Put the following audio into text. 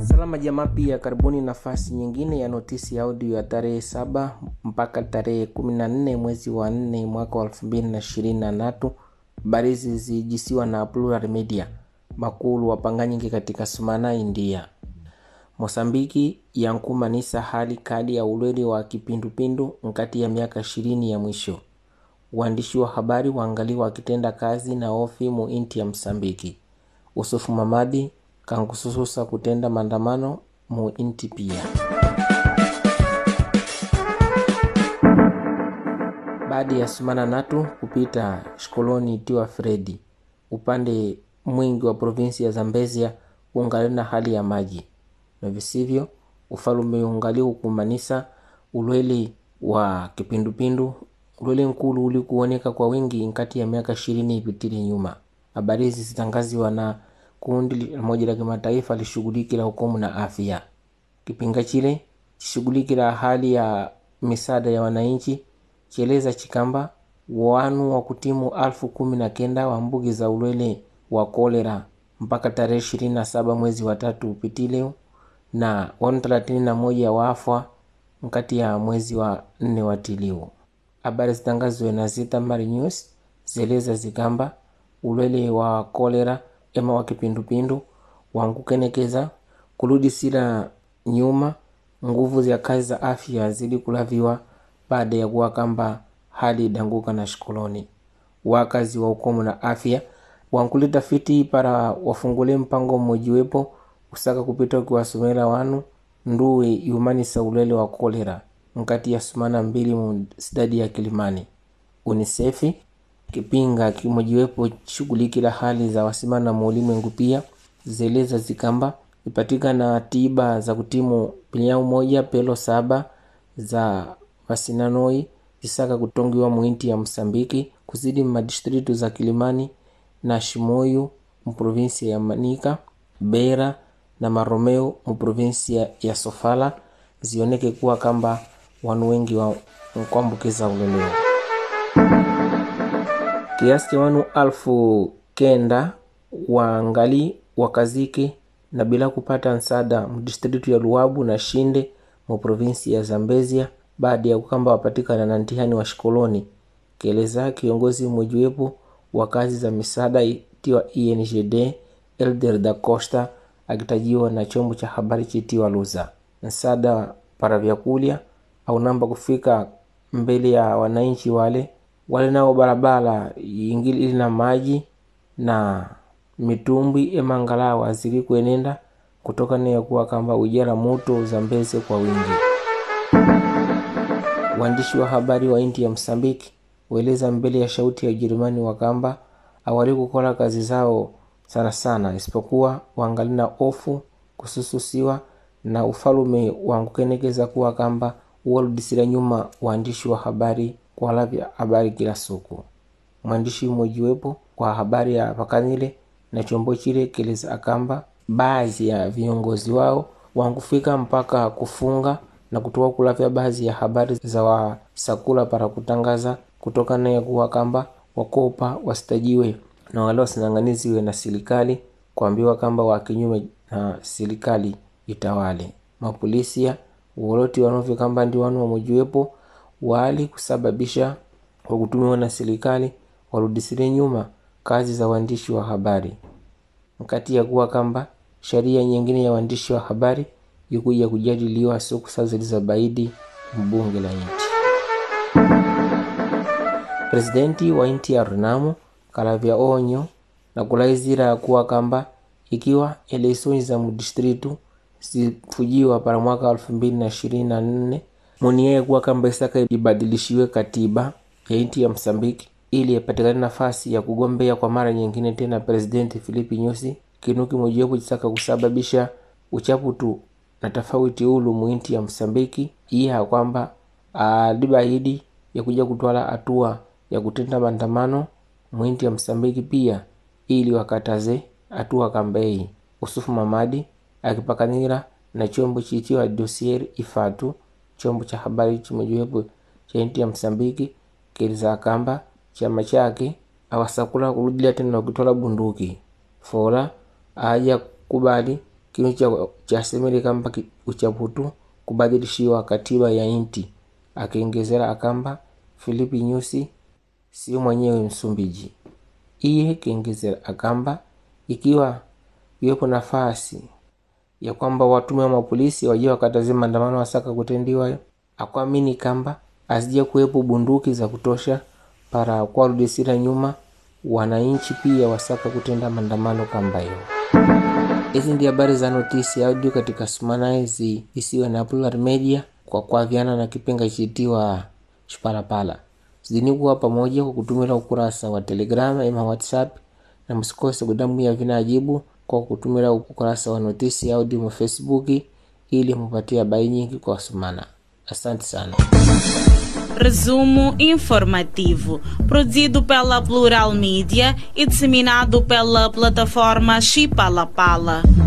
Salama jamaa, pia karibuni nafasi nyingine ya notisi ya audio ya tarehe saba mpaka tarehe kumi na nne mwezi wa nne mwaka wa elfu mbili na ishirini na tatu. Habari hizi zijisiwa na Plural Media makulu wapanganyike katika Sumana, India. Mosambiki yankumanisa hali kali ya ulweli wa kipindupindu nkati ya miaka ishirini ya mwisho. Waandishi wa habari waangaliwa wakitenda kazi na ofi mu inti ya Msambiki. Usufu Mamadi kankusususa kutenda maandamano mu inti pia. Baada ya sumana natu kupita shikoloni itiwa Fredi, upande mwingi wa provinsi ya Zambezia ungali na hali ya maji na visivyo, ufalume ungali ukumanisa ulweli wa kipindupindu ulweli nkulu uli kuoneka kwa wingi nkati ya miaka ishirini ipitile nyuma. Habari hizi zitangaziwa na kundi moja la kimataifa lishughulikila hukumu na afya. Kipinga chile chishughulikila hali ya misaada ya wananchi chieleza chikamba wanu wa kutimu alfu kumi na kenda wa mbugi za ulwele wa kolera mpaka tarehe ishirini na saba mwezi wa tatu upitile na wanu thelathini na moja waafwa nkati ya mwezi wa nne watiliu. Habari zitangazwe na Zitamar News zieleza zikamba ulwele wa kolera ema wa kipindupindu wankukenekeza kuludisila nyuma nguvu za kazi za afya zili kulaviwa baada ya kuwa kamba hali idanguka na shikoloni. Wakazi wa ukomu na afya wankulita fiti para wafungule mpango mmojiwepo usaka kupita ukiwasomela wanu nduwe yumanisa ulwele wa kolera nkati ya sumana mbili mu sidadi ya Kilimani. Unisefi kipinga kimojiwepo shughulikila hali za wasimana mu ulimwengu pia zeleza zikamba ipatikana tiba za kutimu pinyau moja pelo saba za vasinanoi zisaka kutongiwa muinti ya Msambiki kuzidi madistritu za Kilimani na Shimoyu muprovinsia ya Manika, Beira na Maromeo muprovinsia ya Sofala zioneke kuwa kamba wanu wengi wa nkuambukiza uleleo kiasi cha wanu alfu kenda waangali wakazike na bila kupata nsada mdistritu ya Luabu na Shinde mu provinsi ya Zambezia baada ya kukamba wapatikana na ntihani wa shikoloni, kieleza kiongozi mmojiwepo wa kazi za misaada itiwa INGD Elder da Costa akitajiwa na chombo cha habari chitiwa Luza. Nsada para vyakulya au namba kufika mbele ya wananchi wale wale nao barabara ingili na maji na mitumbwi emangalawa zili kuenenda kutokana ya kuwa kamba ujala moto Zambeze kwa wingi. Waandishi wa habari wa inti ya Msambiki waeleza mbele ya shauti ya Ujerumani wa kamba awali kukola kazi zao sana sana, isipokuwa wangalina ofu kusususiwa na ufalume wangukenekeza kuwa kamba uwarudisira nyuma waandishi wa habari kwa lavya habari kila suku. Mwandishi mmojiwepo kwa habari ya pakanile na chombo chile keleza akamba baadhi ya viongozi wao wangufika mpaka kufunga na kutoa kulavya baadhi ya habari za wasakula para kutangaza kutokana ya kuwa kamba wakopa wasitajiwe na wale wasinanganiziwe na serikali kuambiwa kamba wa kinyume na serikali itawale. Mapolisia woloti wanovyo kamba ndi wanu wamojiwepo wali kusababisha kwa kutumiwa na serikali warudisire nyuma kazi za waandishi wa habari mkati ya kuwa kamba sheria nyingine ya waandishi wa habari ikuja kujadiliwa siku saa zilizobaidi mbunge la nchi. Presidenti wa nchi ya Renamo kalavya onyo na kulaizira kuwa kamba ikiwa eleksoni za mudistritu zifujiwa para mwaka elfu mbili na ishirini na nne munieye kuwa kamba isaka ibadilishiwe katiba ya nchi ya Msambiki ili ipatikane nafasi ya kugombea kwa mara nyingine tena Presidenti Filipi Nyusi, kinu kimojiwepo chisaka kusababisha uchaputu na tofauti ulu muinti ya Msambiki iya kwamba alibaidi ya kuja kutwala hatua ya kutenda maandamano muinti ya Msambiki pia ili wakataze hatua kambei. Usufu Mamadi akipakanira na chombo chiitiwa Dossier Ifatu, chombo cha habari chimojiwepo cha inti ya Msambiki kiliza kamba chama chake awasakula kurudilia tena na kutwala bunduki fola aja kubali kinu cha chasemere kamba ki- uchaputu kubadilishiwa katiba ya inti akiongezera akamba Filipi Nyusi sio mwenyewe Msumbiji. Iye kiongezera akamba ikiwa iwepo nafasi ya kwamba watume wa mapolisi waje wakataze maandamano wasaka kutendiwa akwamini kamba azija kuwepo bunduki za kutosha para kuwarudisira nyuma wananchi pia wasaka kutenda maandamano kamba hiyo hizi ndi habari za notisi audio katika sumana hizi isiwe na Plural Media kwa kuaviana na kipenga chitiwa Shipalapala. Zidini kuwa pamoja kwa kutumira ukurasa wa Telegram ama WhatsApp, na msikose kudambwia vinajibu kwa kutumira ukurasa wa notisi audio mu Facebook ili mupatie habari nyingi kwa sumana. Asante sana. Resumo informativo, produzido pela Plural Mídia e disseminado pela plataforma Chipalapala.